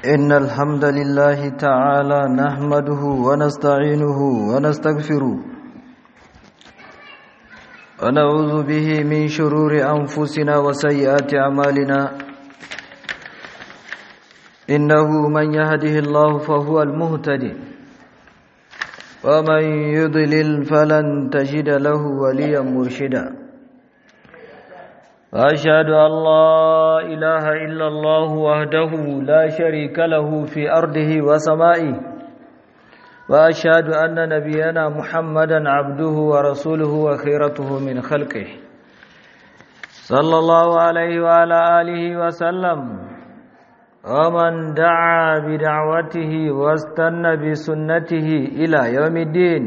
إن الحمد لله تعالى نحمده ونستعينه ونستغفره ونعوذ به من شرور أنفسنا وسيئات أعمالنا إنه من يهده الله فهو المهتدي ومن يضلل فلن تجد له وليا مرشدا وأشهد أن لا إله إلا الله وحده لا شريك له في أرضه وسمائه وأشهد أن نبينا محمدا عبده ورسوله وخيرته من خلقه صلى الله عليه وعلى آله وسلم ومن دعا بدعوته واستنى بسنته إلى يوم الدين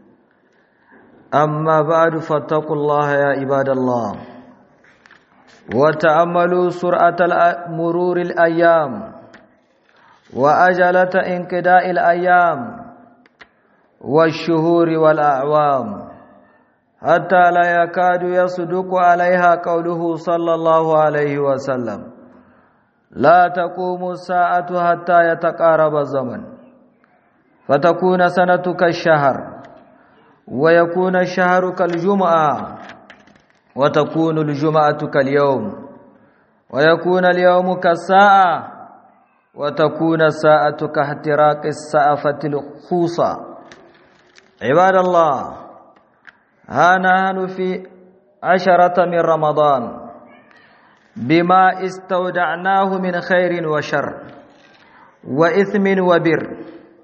أما بعد فاتقوا الله يا عباد الله وتأملوا سرعة مرور الأيام وأجلة انقضاء الأيام والشهور والأعوام حتى لا يكاد يصدق عليها قوله صلى الله عليه وسلم لا تقوم الساعة حتى يتقارب الزمن فتكون سنة كالشهر ويكون الشهر كالجمعة وتكون الجمعة كاليوم ويكون اليوم كالساعة وتكون الساعة كاحتراق السعفة الخوصة عباد الله ها نحن في عشرة من رمضان بما استودعناه من خير وشر وإثم وبر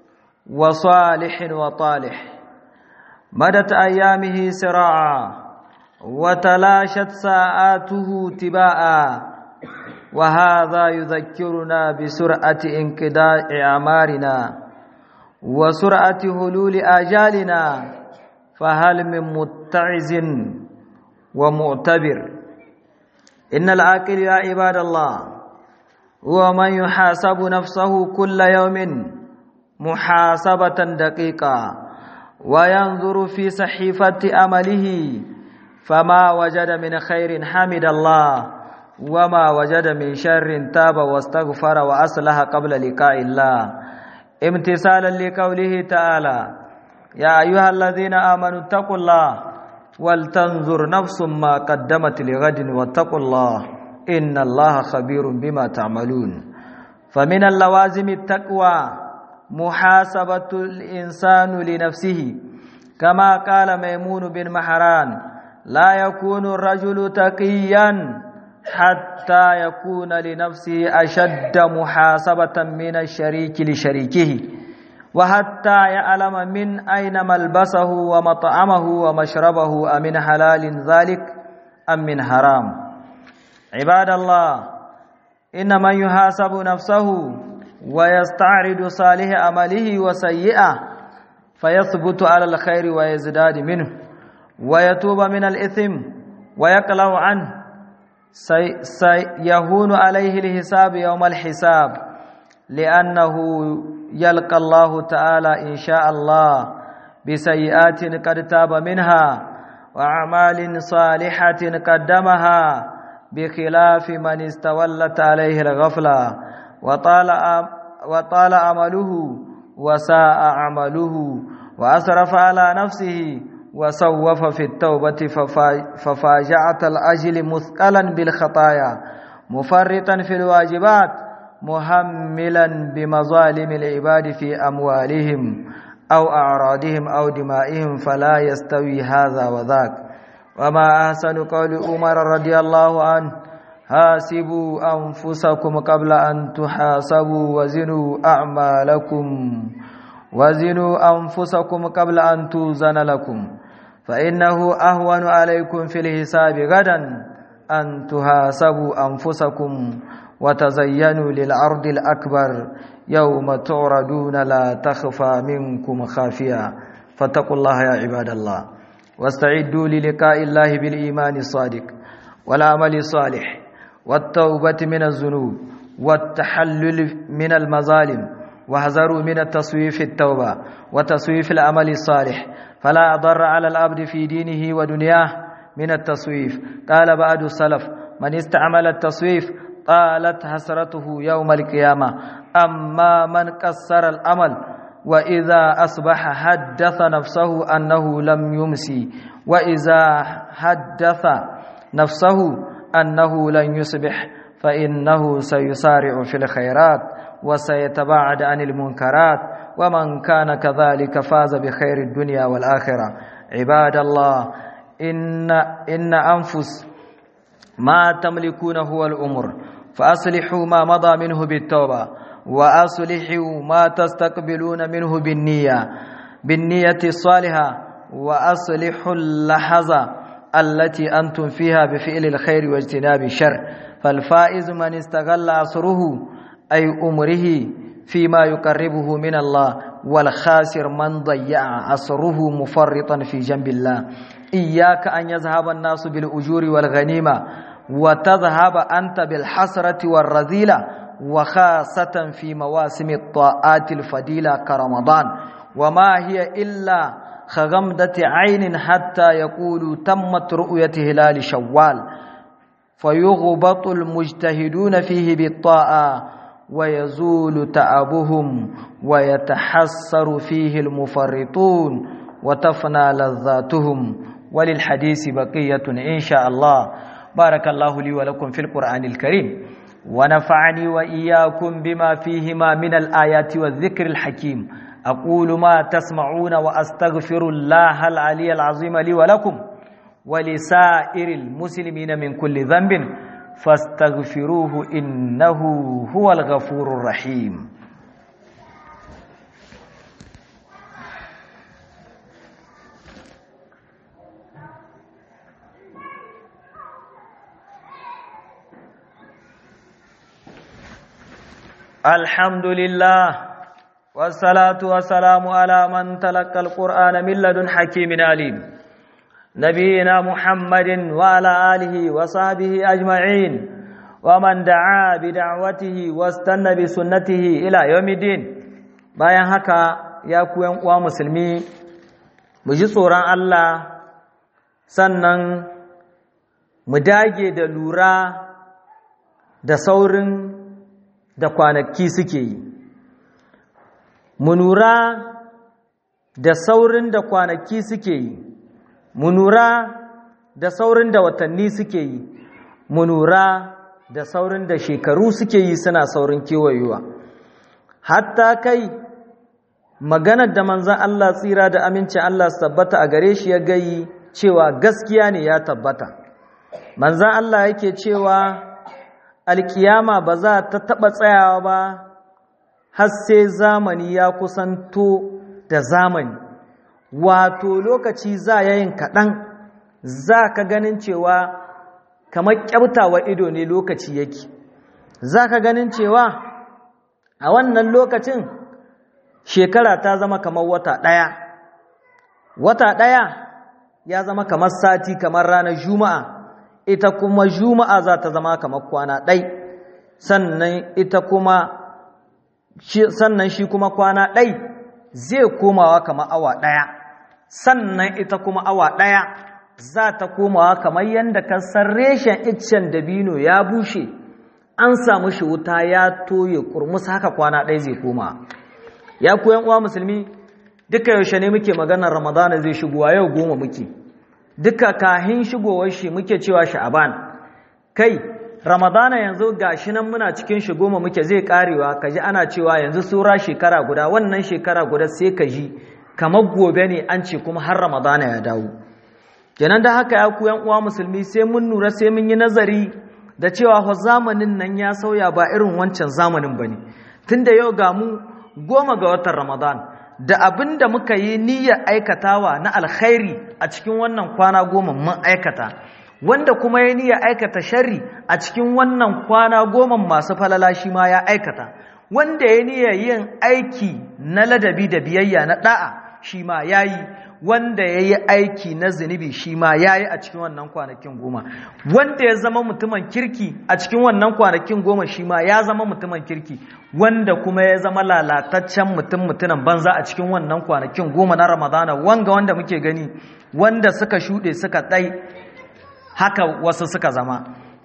وصالح وطالح مدت أيامه سراعا وتلاشت ساعاته تباعا وهذا يذكرنا بسرعة انقضاء أعمارنا وسرعة هلول آجالنا فهل من متعز ومعتبر إن العاقل يا عباد الله هو من يحاسب نفسه كل يوم محاسبة دقيقة وينظر في صحيفة أمله فما وجد من خير حمد الله وما وجد من شر تاب واستغفر وأصلح قبل لقاء الله امتثالا لقوله تعالى يا أيها الذين آمنوا اتقوا الله ولتنظر نفس ما قدمت لغد واتقوا الله إن الله خبير بما تعملون فمن اللوازم التقوى محاسبة الإنسان لنفسه كما قال ميمون بن محران لا يكون الرجل تقيا حتى يكون لنفسه أشد محاسبة من الشريك لشريكه وحتى يعلم من أين ملبسه ومطعمه ومشربه أمن حلال ذلك أم من حرام عباد الله إن من يحاسب نفسه ويستعرض صالح عمله وسيئه فيثبت على الخير ويزداد منه ويتوب من الإثم ويقلع عنه سيهون عليه الحساب يوم الحساب لأنه يلقى الله تعالى إن شاء الله بسيئات قد تاب منها وأعمال صالحة قدمها بخلاف من استولت عليه الغفلة وطال وطال عمله وساء عمله وأسرف على نفسه وسوف في التوبة ففاجعة الأجل مثقلا بالخطايا مفرطا في الواجبات مهملا بمظالم العباد في أموالهم أو أعراضهم أو دمائهم فلا يستوي هذا وذاك وما أحسن قول عمر رضي الله عنه حاسبوا أنفسكم قبل أن تحاسبوا وزنوا أعمالكم وزنوا أنفسكم قبل أن توزن لكم فإنه أهون عليكم في الحساب غدا أن تحاسبوا أنفسكم وتزينوا للعرض الأكبر يوم تعرضون لا تخفى منكم خافية فاتقوا الله يا عباد الله واستعدوا للقاء الله بالإيمان الصادق والعمل الصالح والتوبة من الذنوب والتحلل من المظالم واحذروا من التصويف التوبة وتصويف العمل الصالح فلا أضر على العبد في دينه ودنياه من التصويف قال بعض السلف من استعمل التصويف طالت حسرته يوم القيامة أما من قصر الأمل وإذا أصبح حدث نفسه أنه لم يمسي وإذا حدث نفسه أنه لن يصبح فإنه سيسارع في الخيرات وسيتباعد عن المنكرات ومن كان كذلك فاز بخير الدنيا والآخرة عباد الله إن, إن أنفس ما تملكون هو الأمر فأصلحوا ما مضى منه بالتوبة وأصلحوا ما تستقبلون منه بالنية بالنية الصالحة وأصلحوا اللحظة التي أنتم فيها بفعل الخير واجتناب الشر فالفائز من استغل عصره أي أمره فيما يقربه من الله والخاسر من ضيع عصره مفرطا في جنب الله إياك أن يذهب الناس بالأجور والغنيمة وتذهب أنت بالحسرة والرذيلة وخاصة في مواسم الطاعات الفضيلة كرمضان وما هي إلا خغمدة عين حتى يقولوا تمت رؤية هلال شوال فيغبط المجتهدون فيه بالطاعة ويزول تعبهم ويتحسر فيه المفرطون وتفنى لذاتهم وللحديث بقية إن شاء الله بارك الله لي ولكم في القرآن الكريم ونفعني وإياكم بما فيهما من الآيات والذكر الحكيم أقول ما تسمعون وأستغفر الله العلي العظيم لي ولكم ولسائر المسلمين من كل ذنب فاستغفروه إنه هو الغفور الرحيم الحمد لله والصلاة والسلام على من تلقى القرآن من لدن حكيم عليم نبينا محمد وعلى آله وصحبه أجمعين ومن دعا بدعوته واستنى بسنته إلى يوم الدين bayan haka ya ku uwa musulmi mu ji tsoron Allah sannan mu dage da lura da saurin da kwanaki suke yi mu lura da saurin da kwanaki suke yi mu lura da saurin da watanni suke yi mu lura da saurin da shekaru suke yi suna saurin kewayewa hatta kai maganar da manzan Allah tsira da amincin Allah su tabbata a gare shi ya gayi cewa gaskiya ne ya tabbata manzan Allah yake cewa alkiyama ba za ta taɓa tsayawa ba har sai zamani ya kusanto da zamani wato lokaci za yayin kaɗan za ka ganin cewa kamar ƙyautawa ido ne lokaci yake za ka ganin cewa a wannan lokacin shekara ta zama kamar wata ɗaya wata ɗaya ya zama kamar sati kamar ranar juma'a ita kuma juma'a za ta zama kamar kwana ɗai sannan ita kuma sannan shi kuma kwana ɗai zai komawa kamar awa ɗaya sannan ita kuma awa ɗaya za ta komawa kamar yadda kasar reshen iccen dabino ya bushe an samu shi wuta ya toye kurmus haka kwana ɗai zai koma ya koyan uwa musulmi duka yaushe ne muke maganar ramadana zai shigowa yau goma muke duka kahin shigowar shi muke cewa sha'aban kai ramadana yanzu gashi nan muna cikin shi goma muke zai karewa kaji ana cewa yanzu sura shekara guda wannan shekara guda sai ka ji kamar gobe ne an ce kuma har ramadana ya dawo kenan da haka ya ku yan uwa musulmi sai mun nura sai mun yi nazari da cewa fa zamanin nan ya sauya ba irin wancan zamanin bane tunda yau ga mu goma ga watan ramadan da abin da muka yi niyyar aikatawa na alkhairi a cikin wannan kwana goma mun aikata wanda kuma ya niyyar aikata sharri a cikin wannan kwana goma masu falala shi ma ya aikata wanda ya niyyar yin aiki na ladabi da biyayya na da'a shi ma ya yi wanda ya yi aiki na zunubi shi ma ya yi a cikin wannan kwanakin goma wanda ya zama mutumin kirki a cikin wannan kwanakin goma shi ma ya zama mutumin kirki wanda kuma ya zama lalataccen mutum mutumin banza a cikin wannan kwanakin goma na ramadana wanga wanda muke gani wanda suka shuɗe suka ɗai haka wasu suka zama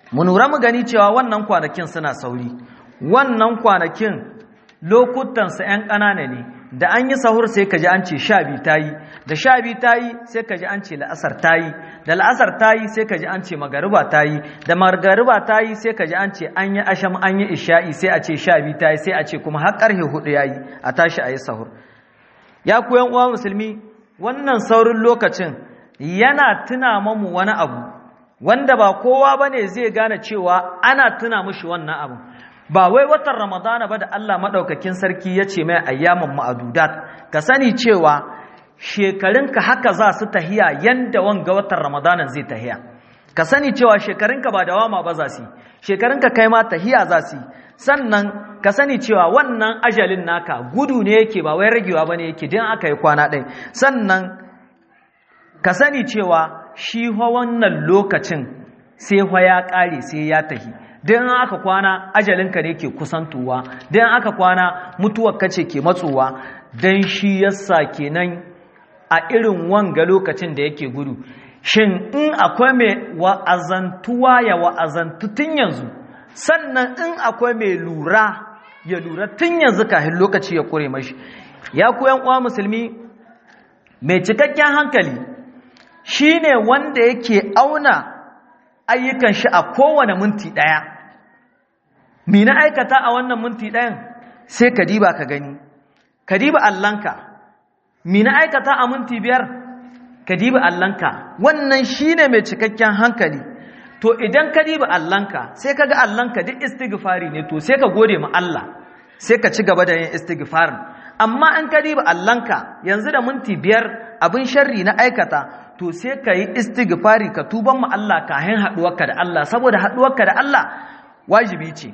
mu nura mu gani cewa wannan kwanakin suna sauri wannan kwanakin lokutansa 'yan ƙanana ne da an yi sahur sai ka ji an ce sha biyu ta yi da sha biyu ta yi sai ka ji an ce la'asar ta yi da la'asar ta yi sai ka ji an ce magariba ta yi da magariba ta yi sai ka ji an ce an yi asham an yi isha'i sai a ce sha biyu ta yi sai a ce kuma har ƙarfe hudu ya yi a tashi a yi sahur ya ku yan uwa musulmi wannan saurin lokacin yana tuna mamu wani abu wanda ba kowa bane zai gane cewa ana tuna mushi wannan abu ba wai watan ramadana ba da Allah maɗaukakin sarki ya ce mai ayyaman ma'adudat ka sani cewa shekarunka haka za su tahiya yanda wanga watan ramadanan zai tahiya ka sani cewa shekarunka ba dawama ba za su shekarunka kai ma tahiya za su sannan ka sani cewa wannan ajalin naka gudu ne yake ba wai ragewa ba ne yake din aka yi kwana ɗaya sannan ka sani cewa shi wannan lokacin sai ya ƙare sai ya tahi don aka kwana ajalinka ne ke kusantuwa don aka kwana mutuwar kace ke matsowa don shi yasa kenan a irin wanga lokacin da yake gudu shin in akwai mai wa'azantuwa ya wa'azantu tun yanzu sannan in akwai mai lura ya lura tun yanzu kafin lokaci ya kure mashi ya koyan uwa musulmi mai cikakken hankali shine wanda yake auna ayyukan shi a kowane minti ɗaya mi na aikata a wannan minti ɗayan sai ka diba ka gani ka diba allanka mi na aikata a minti biyar ka diba allanka wannan shine mai cikakken hankali to idan ka diba allanka sai ka ga allanka duk istighfari ne to sai ka gode ma Allah sai ka ci gaba da yin istighfarin amma an ka diba allanka yanzu da minti biyar abin sharri na aikata to sai ka yi istighfari ka tuban mu Allah kahin haɗuwarka da Allah saboda haɗuwarka da Allah wajibi ce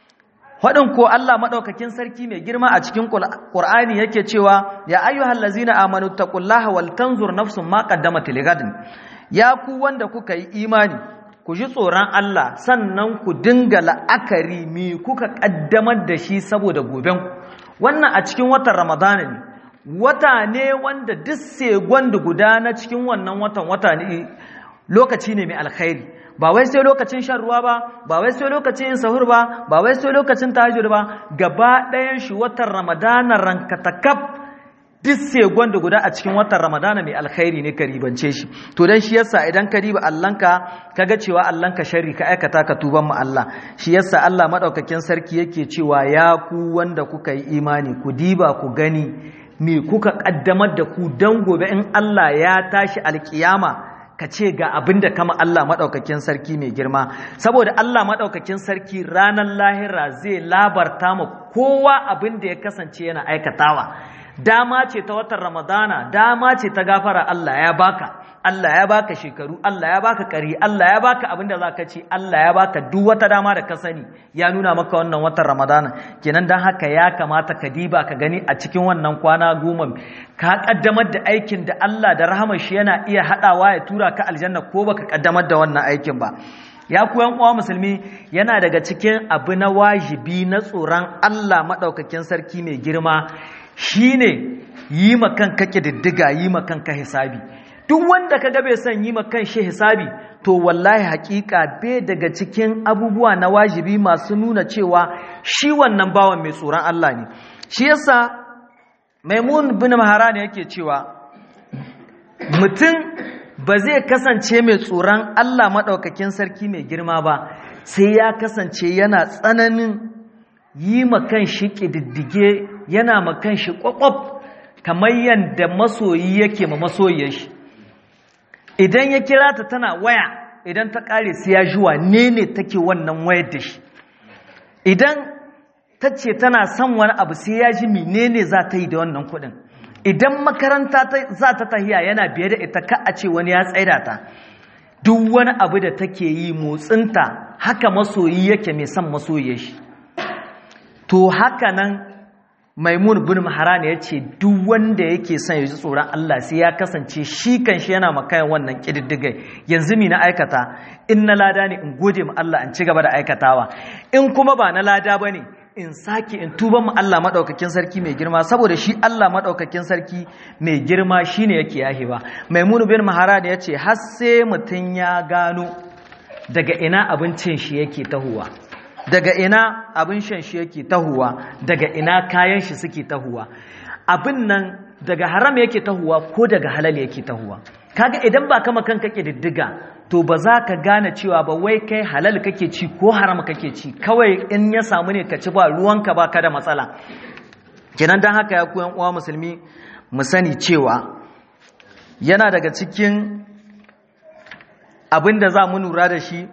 Faɗin ko Allah maɗaukakin sarki mai girma a cikin ƙur'ani yake cewa ya ayyuhal lazina amanu taqullaha wal tanzur nafsun ma qaddamat ligadin ya ku wanda kuka yi imani ku ji tsoron Allah sannan ku dinga la'akari me kuka ƙaddamar da shi saboda goben wannan a cikin watan Ramadana ne wata ne wanda duk segon da guda na cikin wannan watan wata ne lokaci ne mai alkhairi ba wai sai lokacin shan ruwa ba ba wai sai lokacin yin sahur ba ba wai sai lokacin tahajjud ba gaba ɗayan shi watan ramadana rankatakaf duk segon da guda a cikin watan ramadana mai alkhairi ne ka ribance shi to dan shi yasa idan ka riba allanka kaga cewa allanka sharri ka aikata ka tuban mu Allah shi yasa Allah madaukakin sarki yake cewa ya ku wanda kuka yi imani ku diba ku gani me kuka kaddamar da ku dan gobe in Allah ya tashi alkiyama ka ce ga abin da kama Allah maɗaukakin sarki mai girma saboda Allah maɗaukakin sarki ranar lahira zai labarta ma kowa abin da ya kasance yana aikatawa dama ce ta watan ramadana dama ce ta gafara Allah ya baka Allah ya baka shekaru Allah ya baka kari Allah ya baka abin da za ka ci Allah ya baka duk wata dama da ka sani ya nuna maka wannan watan ramadana kenan don haka ya kamata ka diba ka gani a cikin wannan kwana goma ka kaddamar da aikin da Allah da rahamar shi yana iya haɗawa ya tura ka aljanna ko baka kaddamar da wannan aikin ba ya ku yan uwa musulmi yana daga cikin abu na wajibi na tsoron Allah maɗaukakin sarki mai girma shine yi ma kanka kididdiga yi ma kanka hisabi duk wanda ka bai son yi ma kan shi hisabi to wallahi hakika bai daga cikin abubuwa na wajibi masu nuna cewa shi wannan bawan mai tsoron Allah ne shi yasa maimun bin maharan yake cewa mutum ba zai kasance mai tsoron Allah maɗaukakin sarki mai girma ba sai ya kasance yana tsananin yi makan shi ƙididdige yana makan shi ƙwaƙwaf kamar yadda masoyi yake ma masoyiyar shi idan ya kira ta tana waya idan ta ƙare sai ya ji wane ne take wannan wayar da shi idan ta ce tana son wani abu sai ya ji menene za ta yi da wannan kuɗin idan makaranta za ta tahiya yana biye da ita ka a ce wani ya tsaida ta duk wani abu da take yi motsinta haka masoyi yake mai son masoyi shi to haka nan maimun bin maharan ya ce duk wanda yake son ya ji tsoron Allah sai ya kasance shi kan shi yana makayan wannan ƙididdigai yanzu mi na aikata in na lada ne in gode ma Allah in ci gaba da aikatawa in kuma ba na lada ba ne in sake in tuba mu Allah maɗaukakin sarki mai girma saboda shi Allah maɗaukakin sarki mai girma shine yake yahewa maimun bin maharan ya ce har sai mutum ya gano daga ina abincin shi yake tahuwa daga ina abin shan shi yake tahuwa daga ina kayan shi suke tahuwa abin nan daga haram yake tahuwa ko daga halal yake tahuwa kaga idan ba kama kanka diddiga to ba za ka gane cewa ba wai kai halal kake ci ko haram kake ci kawai in ya samu ne ka ci ba ruwanka ba ka da matsala kenan don haka ya koyan uwa musulmi mu sani cewa yana daga cikin abin da za mu lura da shi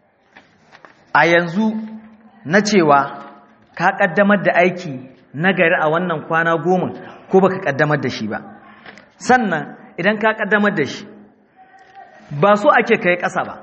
a yanzu na cewa ka kaddamar da aiki nagari a wannan kwana goma ko baka kaddamar da shi ba sannan idan ka kaddamar da shi ba so ake kai ƙasa ba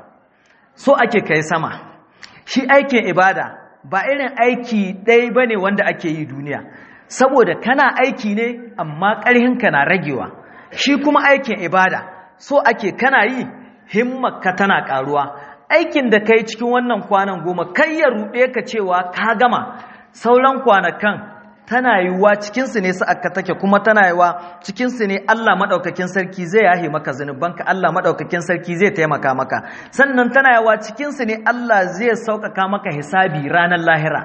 so ake kai sama shi aikin ibada ba irin aiki ɗaya ba ne wanda ake yi duniya saboda kana aiki ne amma ƙarhinka na ragewa shi kuma aikin ibada so ake kana yi himmarka tana ƙaruwa aikin da kai cikin wannan kwanan goma kai ya ruɗe ka cewa ka gama sauran kwanakan tana yiwuwa cikinsu ne sa'akka take kuma tana yiwuwa cikinsu ne Allah maɗaukakin sarki zai yahe maka zunubanka Allah maɗaukakin sarki zai taimaka maka sannan tana yiwuwa cikinsu ne Allah zai sauƙaƙa maka hisabi ranar lahira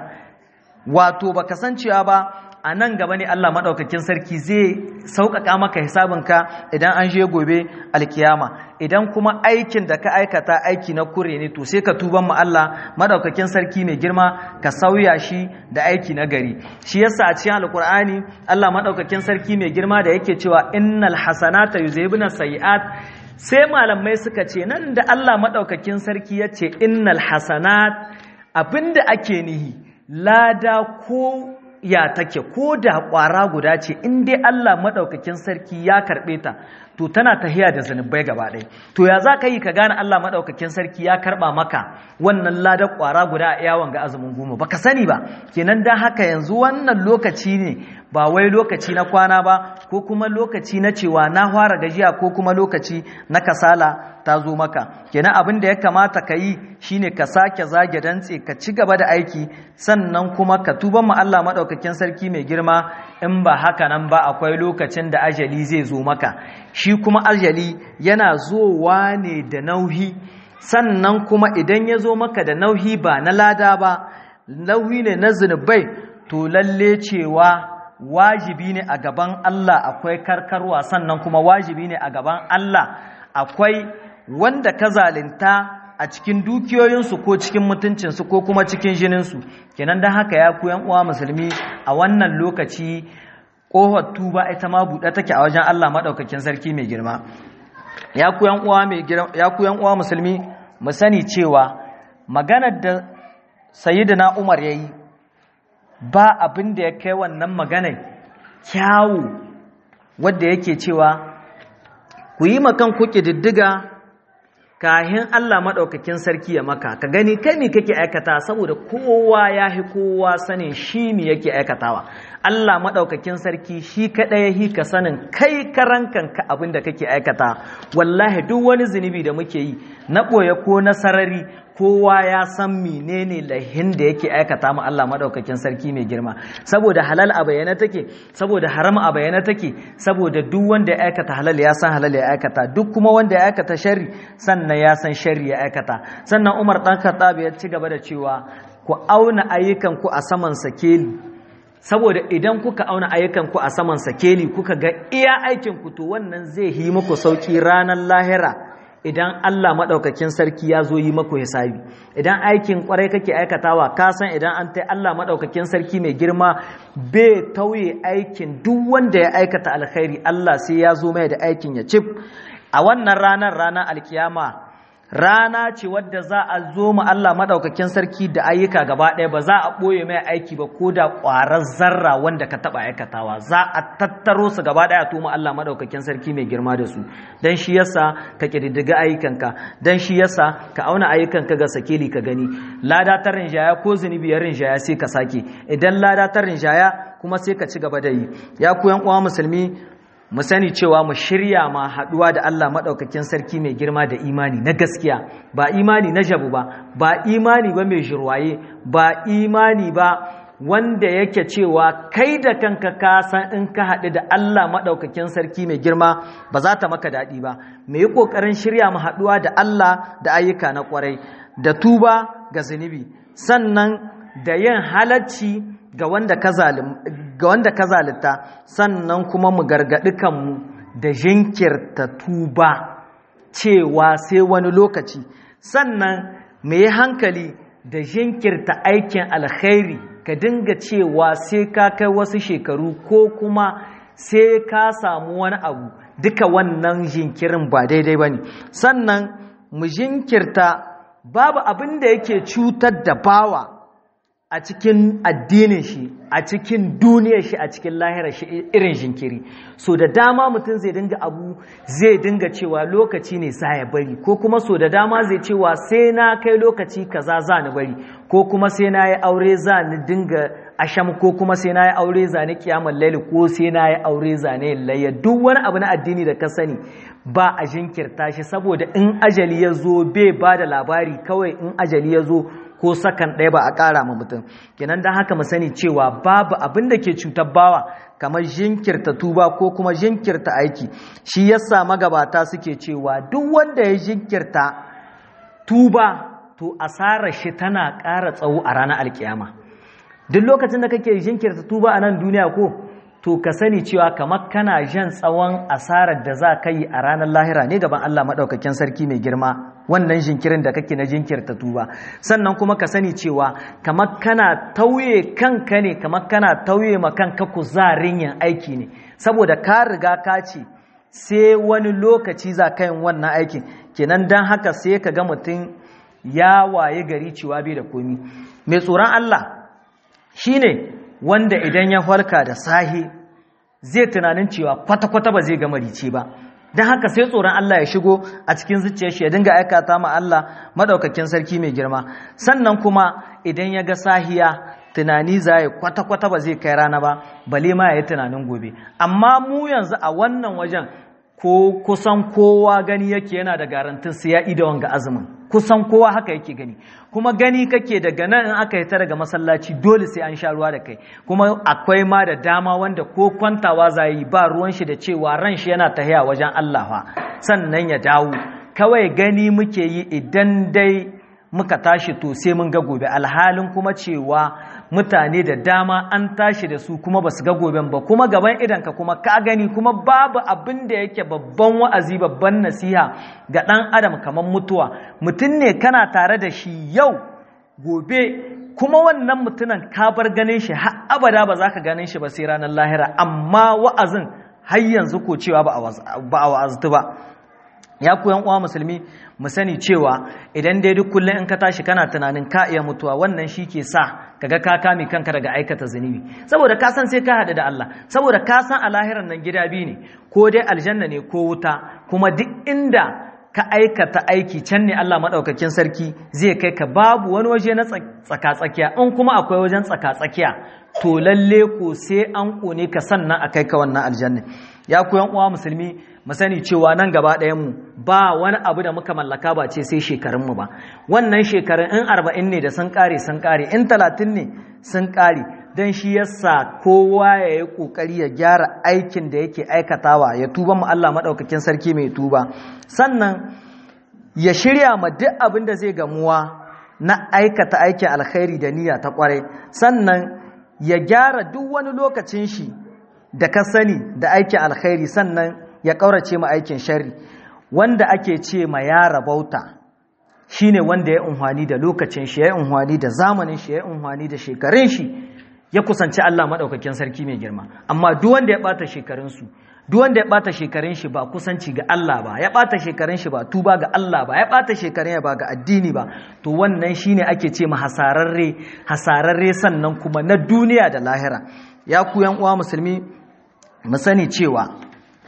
wato baka san cewa ba a nan gaba ne Allah maɗaukakin sarki zai sauƙaƙa maka hisabinka idan an je gobe alkiyama idan kuma aikin da ka aikata aiki na kure ne to sai ka tuban mu Allah maɗaukakin sarki mai girma ka sauya shi da aiki na gari shi yasa a cikin alkur'ani Allah maɗaukakin sarki mai girma da yake cewa innal hasanata yuzhibuna sayiat sai malamai suka ce nan da Allah maɗaukakin sarki ya ce innal hasanat abinda ake nihi lada ko ya take ko da ƙwara guda ce in dai Allah maɗaukakin sarki ya karɓe ta to tana tahiya da zunubai gaba ɗaya to ya za ka yi ka gane Allah maɗaukakin sarki ya karɓa maka wannan ladar ƙwara guda a yawon ga azumin goma ba ka sani ba kenan dan haka yanzu wannan lokaci ne ba wai lokaci na kwana ba ko kuma lokaci na cewa na fara gajiya ko kuma lokaci na kasala ta zo maka kenan abin da ya kamata ka yi shine ka sake zage dantse ka ci gaba da aiki sannan kuma ka tuba ma Allah maɗaukakin sarki mai girma in ba haka nan ba akwai lokacin da ajali zai zo maka shi kuma ajali yana zowa ne da nauhi sannan kuma idan ya zo maka da nauhi ba na lada ba nauhi ne na zunubai to lalle cewa wajibi ne a gaban Allah akwai karkarwa sannan kuma wajibi ne a gaban Allah akwai wanda ka zalinta a cikin dukiyoyinsu ko cikin mutuncinsu ko kuma cikin jininsu kenan don haka ya ku uwa musulmi a wannan lokaci ƙofar tuba ita ma buɗe take a wajen Allah maɗaukakin sarki mai girma ya ku uwa musulmi mu sani cewa maganar da sayyidina Umar ya yi ba abin da ya kai wannan maganar kyawu wadda yake cewa ku yi makan kuke diddiga kahin Allah maɗaukakin sarki ya maka ka gani kai me kake aikata saboda kowa ya hi kowa sanin shi me yake aikatawa Allah maɗaukakin sarki shi kaɗai ya hi ka sanin kai karan kanka abin da kake aikata wallahi duk wani zunubi da muke yi na ɓoye ko na sarari kowa ya san menene lahin da yake aikata mu Allah maɗaukakin sarki mai girma saboda halal a bayyana take saboda haram a bayyana take saboda duk wanda ya aikata halal ya san halal ya aikata duk kuma wanda ya aikata sharri sannan ya san sharri ya aikata sannan Umar dan Khattab ya ci gaba da cewa ku auna ayyukan ku a saman sakeli saboda idan kuka auna ayyukan ku a saman sakeli kuka ga iya aikin ku to wannan zai yi muku sauki ranar lahira idan Allah maɗaukakin sarki ya zo yi maku hisabi idan aikin kwarai kake aikatawa ka san idan an tai Allah maɗaukakin sarki mai girma bai tauye aikin duk wanda ya aikata alkhairi Allah sai ya zo mai da aikin ya cif a wannan ranar ranar alkiyama rana ce wadda za a zo mu Allah maɗaukakin sarki da ayyuka gaba ɗaya ba za a ɓoye mai aiki ba ko da ƙwarar zarra wanda ka taɓa aikatawa za a tattaro su gaba ɗaya a tuma Allah maɗaukakin sarki mai girma da su don shi yasa ka ƙididdiga ayyukanka don shi yasa ka auna ayyukanka ga sakeli ka gani lada ta rinjaya ko zunubi ya rinjaya sai ka sake idan lada ta rinjaya kuma sai ka ci gaba da yi ya ku yan uwa musulmi mu sani cewa mu shirya ma haɗuwa da Allah maɗaukakin sarki mai girma da imani na gaskiya ba imani na jabu ba ba imani ba mai jirwaye ba imani ba wanda yake cewa kai da kanka ka san in ka haɗu da Allah maɗaukakin sarki mai girma ba za ta maka daɗi ba mu yi ƙoƙarin shirya mu haɗuwa da Allah da ayyuka na ƙwarai da tuba ga zunubi sannan da yin halacci ga wanda ka zalita sannan kuma mu gargaɗi kanmu da jinkirta tuba cewa sai wani lokaci sannan mu yi hankali da jinkirta aikin alkhairi ka dinga cewa sai ka kai wasu shekaru ko kuma sai ka samu wani abu duka wannan jinkirin ba daidai ba ne sannan mu jinkirta babu abin da yake cutar da bawa a cikin addinin shi a cikin duniyar shi a cikin lahirar shi irin jinkiri so da dama mutum zai dinga abu zai dinga cewa lokaci ne sa ya bari ko kuma so da dama zai cewa sai na kai lokaci kaza za ni bari ko kuma sai na yi aure za ni dinga asham ko kuma sai na yi aure za ni kiyamar laili ko sai na yi aure za ni layya duk wani abu na addini da ka sani ba a jinkirta shi saboda in ajali ya zo bai ba da labari kawai in ajali ya zo ko sakan ɗaya ba a ƙara ma mutum kenan don haka mu sani cewa babu abin da ke cutar bawa kamar jinkirta tuba ko kuma jinkirta aiki shi yasa magabata suke cewa duk wanda ya jinkirta tuba to asarar shi tana ƙara tsawo a ranar alkiyama duk lokacin da kake jinkirta tuba a nan duniya ko to ka sani cewa kamar kana jan tsawon asarar da za ka yi a ranar lahira ne gaban Allah maɗaukakin sarki mai girma wannan jinkirin da kake na jinkirta tuba sannan kuma ka sani cewa kamar kana tauye kanka ne kamar kana tauye ma kanka kuzarin yin aiki ne saboda ka riga ka ce sai wani lokaci za ka yin wannan aikin kenan don haka sai ka ga mutum ya waye gari cewa bai da komi mai tsoron Allah shine wanda idan ya farka da sahi zai tunanin cewa kwata-kwata ba zai gama rice ba don haka sai tsoron Allah ya shigo a cikin zuciyar shi ya dinga aikata ma Allah madaukakin sarki mai girma sannan kuma idan ya ga sahiya tunani za ya kwata-kwata ba zai kai rana ba bale ma ya yi tunanin gobe amma mu yanzu a wannan wajen ko kusan kowa gani yake yana da garantin sai ya ida wanga azumin kusan kowa haka yake gani kuma gani kake daga nan in aka yi ta daga masallaci dole sai an sha ruwa da kai kuma akwai ma da dama wanda ko kwantawa za yi ba ruwan shi da cewa ran shi yana tahiya wajen Allah fa sannan ya dawo kawai gani muke yi idan dai muka tashi to sai mun ga gobe alhalin kuma cewa mutane da dama an tashi da su kuma ba su ga goben ba kuma gaban idanka kuma ka gani kuma babu abin da yake babban wa'azi babban nasiha ga ɗan adam kamar mutuwa mutum ne kana tare da shi yau gobe kuma wannan mutumin ka bar ganin shi har abada ba za ka ganin shi ba sai ranar lahira amma wa'azin har yanzu ko cewa ba a wa'aztu ba ya ku yan uwa musulmi mu sani cewa idan dai duk kullum in ka tashi kana tunanin ka iya mutuwa wannan shi ke sa kaga ka kame kanka daga aikata zunubi saboda ka san sai ka haɗu da Allah saboda ka san a lahiran nan gida biyu ne ko dai aljanna ne ko wuta kuma duk inda ka aikata aiki can ne Allah maɗaukakin sarki zai kai ka babu wani waje na tsaka-tsakiya in kuma akwai wajen tsaka-tsakiya to lalle ko sai an ƙone ka sannan a kai ka wannan aljanna ya ku yan uwa musulmi mu sani cewa nan gaba ɗayan mu ba wani abu da muka mallaka ba ce sai shekarun mu ba wannan shekarun in arba'in ne da sun ƙare sun ƙare in talatin ne sun ƙare don shi yasa kowa ya yi ƙoƙari ya gyara aikin da yake aikatawa ya tuba mu Allah maɗaukakin sarki mai tuba sannan ya shirya ma duk abin da zai gamuwa na aikata aikin alkhairi da niyya ta ƙwarai sannan ya gyara duk wani lokacin shi da ka sani da aikin alkhairi sannan ya ƙaurace ma aikin shari wanda ake ce ma ya rabauta shine wanda ya unhwani da lokacin shi ya unhwani da zamanin shi ya unhwani da shekarun shi ya kusanci Allah maɗaukakin sarki mai girma amma duk wanda ya ɓata shekarunsu duk wanda ya ɓata shekarun shi ba kusanci ga Allah ba ya ɓata shekarun shi ba tuba ga Allah ba ya ɓata shekarun ya ba ga addini ba to wannan shine ake ce ma hasararre hasararre sannan kuma na duniya da lahira ya ku yan uwa musulmi mu sani cewa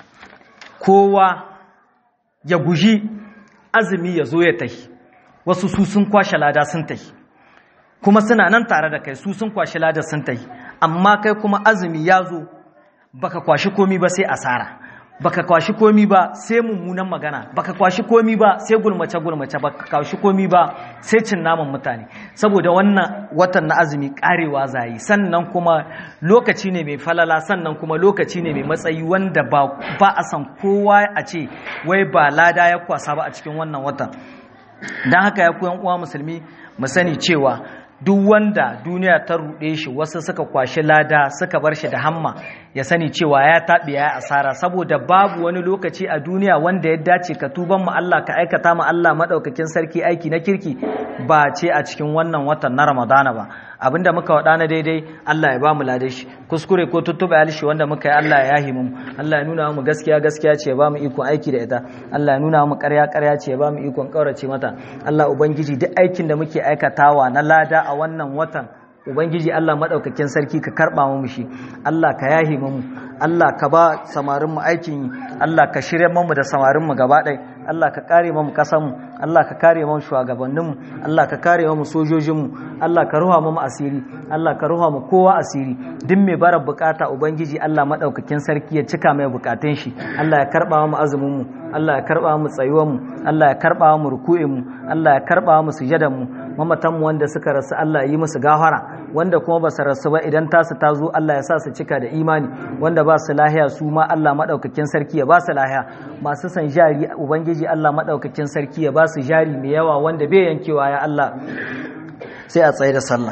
kowa ya guji azumi ya zo ya tahi wasu su sun kwashe lada sun tahi kuma suna nan tare da kai su sun kwashi ladar sun tayi amma kai kuma azumi ya zo baka kwashi komi ba sai asara baka kwashi komi ba sai mummunan magana baka kwashi komi ba sai gulmace gulmace baka kwashi komi ba sai cin naman mutane saboda wannan watan na azumi karewa zayi sannan kuma lokaci ne mai falala sannan kuma lokaci ne mai matsayi wanda ba a san kowa a ce wai ba lada ya kwasa ba a cikin wannan watan don haka ya kuyan uwa musulmi mu sani cewa duk wanda duniya ta ruɗe shi wasu suka kwashi lada suka bar shi da hamma ya sani cewa ya taɓe ya asara saboda babu wani lokaci a duniya wanda ya dace ka tuban mu Allah ka aikata mu Allah madaukakin sarki aiki na kirki ba ce a cikin wannan watan na Ramadana ba abinda muka wada na daidai Allah ya ba mu lade shi kuskure ko tuttuba alshi wanda muka yi Allah ya yahi mu Allah ya nuna mu gaskiya gaskiya ce ya ba mu ikon aiki da ita Allah ya nuna mu ƙarya ƙarya ce ya ba mu ikon ƙaurace mata Allah ubangiji duk aikin da muke aikatawa na lada a wannan watan ubangiji Allah maɗaukakin sarki ka karɓa mu shi Allah ka yahi mu Allah ka ba samarin mu aikin yi Allah ka shirya mu da samarin mu gaba ɗaya Allah ka kare mu kasan mu Allah ka kare mu shugabannin mu Allah ka kare mu sojojin mu Allah ka ruha mu asiri Allah ka ruha mu kowa asiri duk mai bara bukata ubangiji Allah maɗaukakin sarki ya cika mai bukatun shi Allah ya karɓa mu azumin mu Allah ya karɓa mu tsayuwan mu Allah ya karɓa mu ruku'in mu Allah ya karɓa mu sujadan mu mamatanmu wanda suka rasu Allah ya yi musu gafara wanda kuma ba su rasu ba idan tasu ta zo Allah ya sa su cika da imani wanda ba su lahiya su ma Allah maɗaukakin sarki ya ba su lahiya masu san jari ubangiji Allah maɗaukakin sarki ya ba su jari mai yawa wanda bai yankewa ya Allah sai a tsaye da sallah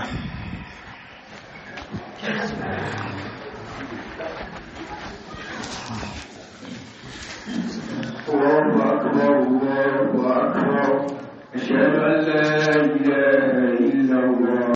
الله أكبر الله أكبر أشهد أن لا إله إلا الله